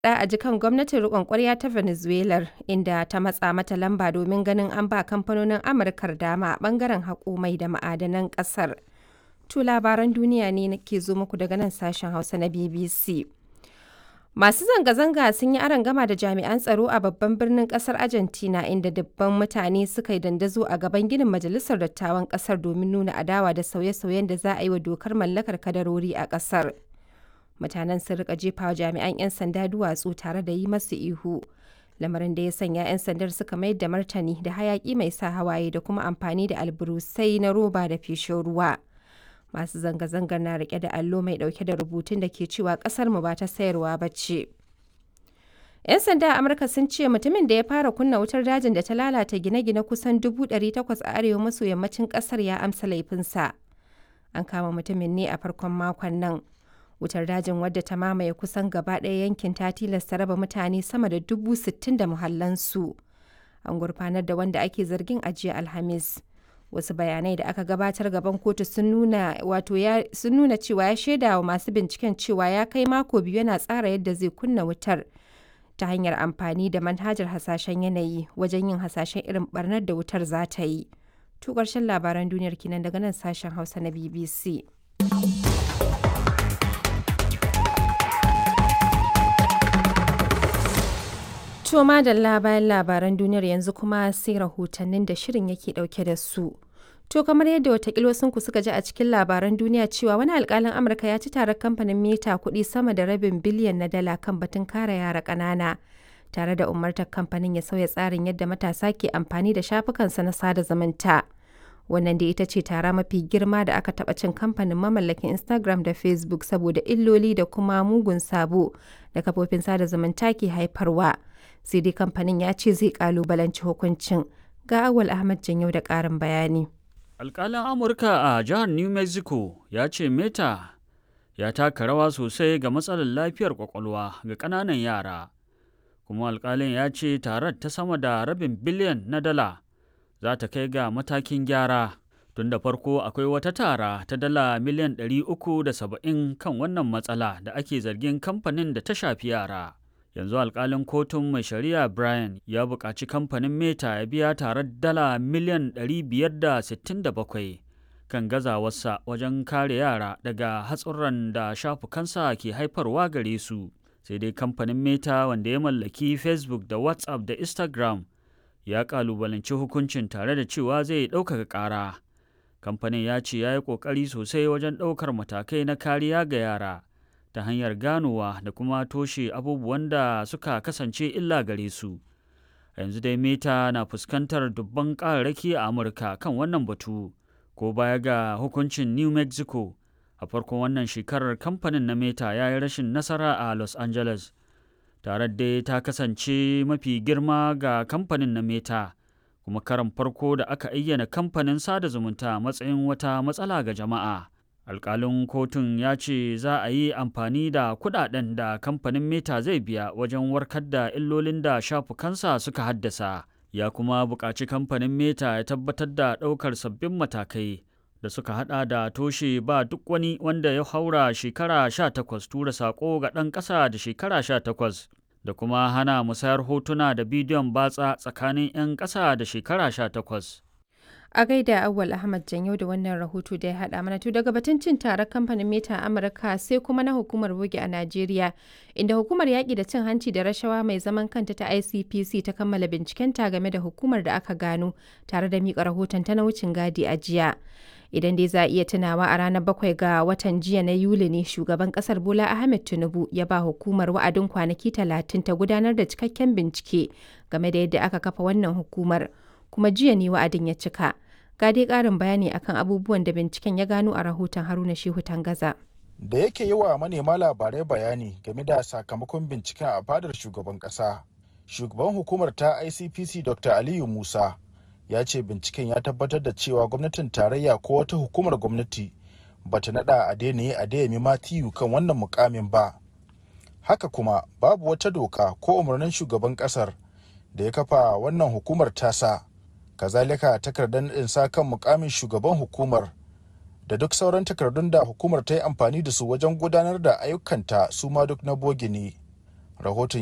a jikan gwamnatin riƙon ƙwarya ta Venezuelar inda ta matsa mata lamba domin ganin an ba kamfanonin Amurkar dama a ɓangaren haƙo mai da ma'adanan ƙasar. To labaran duniya ne ke zo muku daga nan sashen Hausa na BBC. Masu zanga-zanga sun yi gama da jami'an tsaro a babban birnin kasar Argentina inda dubban mutane suka yi dandazo a gaban ginin Majalisar Dattawan kasar domin nuna adawa da sauye-sauyen da za a yi wa dokar mallakar kadarori a kasar. Mutanen sun rika jefa wa jami'an 'yan sanda duwatsu tare da yi masu ihu. Lamarin da ya sanya 'yan sandar suka mayar da martani da hayaki mai sa hawaye da kuma amfani da alburusai na roba da feshin ruwa. masu zanga-zangar na rike da allo mai dauke da rubutun da ke cewa kasar mu ba ta sayarwa ba ce. 'Yan sanda a Amurka sun ce mutumin da ya fara kunna wutar dajin da ta lalata gine-gine kusan 800 a arewa maso yammacin kasar ya amsa laifinsa. An kama mutumin ne a farkon makon nan. Wutar dajin wadda ta mamaye kusan gaba ɗaya yankin ta tilasta raba mutane sama da dubu sittin da muhallansu. An gurfanar da wanda ake zargin ajiya Alhamis. wasu bayanai da aka gabatar gaban kotu sun nuna wato ya sun nuna cewa ya shaida wa masu binciken cewa ya kai mako biyu yana tsara yadda zai kunna wutar ta hanyar amfani da manhajar hasashen yanayi wajen yin hasashen irin barnar da wutar za ta yi to ƙarshen labaran duniyar kinan daga nan sashen hausa na bbc To madalla bayan labaran duniyar yanzu kuma sai rahotannin da shirin yake dauke da su. To kamar yadda watakila ku suka ji a cikin labaran duniya cewa wani alkalin Amurka ya ci tarar kamfanin Meta kuɗi sama da rabin biliyan na dala kan batun kare yara ƙanana. Tare da umartar kamfanin ya sauya tsarin yadda matasa ke amfani da shafukansa na sada zumunta. Wannan da ita ce tara mafi girma da aka taɓa cin kamfanin mamallakin Instagram da Facebook saboda illoli da kuma mugun sabo da kafofin sada zumunta ke haifarwa. sai dai kamfanin ya ce zai kalubalanci hukuncin ga awal ahmad janyau da karin bayani alkalin amurka a jihar new mexico ya ce meta ya taka rawa sosai ga matsalar lafiyar kwakwalwa ga ƙananan yara kuma alkalin ya ce tarar ta sama da rabin biliyan na dala za ta kai ga matakin gyara tun da farko akwai wata tara ta dala miliyan 370 kan wannan matsala da ake zargin kamfanin da ta shafi yara yanzu alkalin kotun mai shari'a brian ya buƙaci kamfanin meta ya biya tare dala miliyan 567 kan gazawarsa wajen kare yara daga hatsurran da shafukansa ke haifarwa gare su sai dai kamfanin meta wanda ya mallaki facebook da whatsapp da instagram ya kalubalanci hukuncin tare da cewa zai ɗaukaka ƙara kamfanin ya ce ya yi ƙoƙari sosai wajen ɗaukar matakai na kariya ga yara ta hanyar ganowa da kuma toshe abubuwan da suka kasance illa gare su. A yanzu dai Meta na fuskantar dubban ƙararraki a Amurka kan wannan batu, ko baya ga hukuncin New Mexico. A farkon wannan shekarar kamfanin na Meta ya yi rashin nasara a Los Angeles. Tare dai ta kasance mafi girma ga kamfanin na Meta, kuma karan farko da aka ayyana kamfanin sada zumunta matsayin wata matsala ga jama'a. alkalin kotun ya ce za a yi amfani da kudaden da kamfanin meta zai biya wajen warkar da illolin da shafukansa suka haddasa ya kuma buƙaci kamfanin meta ya tabbatar da ɗaukar sabbin matakai da suka hada da toshe ba duk wani wanda ya haura shekara 18 tura saƙo ga ɗan ƙasa da shekara 18 da kuma hana musayar hotuna da bidiyon batsa tsakanin 'yan ƙasa da shekara 18 a gaida awwal ahmad janyo da wannan rahoto da ya hada mana to daga batun cin tarar kamfanin meta amurka sai kuma na hukumar bogi a najeriya inda hukumar yaƙi da cin hanci da rashawa mai zaman kanta ta icpc ta kammala bincikenta game da hukumar da aka gano tare da miƙa rahoton ta na wucin gadi a jiya idan dai za a iya tunawa a ranar bakwai ga watan jiya na yuli ne shugaban kasar bola ahmed tinubu ya ba hukumar wa'adin kwanaki talatin ta gudanar da cikakken bincike game da yadda aka kafa wannan hukumar kuma jiya ne wa'adin ya cika ga dai ƙarin bayani akan abubuwan da binciken ya gano a rahoton haruna shehu tangaza da yake yi wa manema labarai bayani game da sakamakon binciken a fadar shugaban ƙasa shugaban hukumar ta icpc dr aliyu musa ya ce binciken ya tabbatar da cewa gwamnatin tarayya ko wata hukumar gwamnati bata nada a daina a dayami matiyu kan wannan mukamin ba haka kuma babu wata doka ko umarnin shugaban kasar da ya kafa wannan hukumar tasa kazalika takardar naɗin sa kan mukamin shugaban hukumar da duk sauran takardun da hukumar ta yi amfani da su wajen gudanar da ayyukanta su ma duk na bogi ne rahoton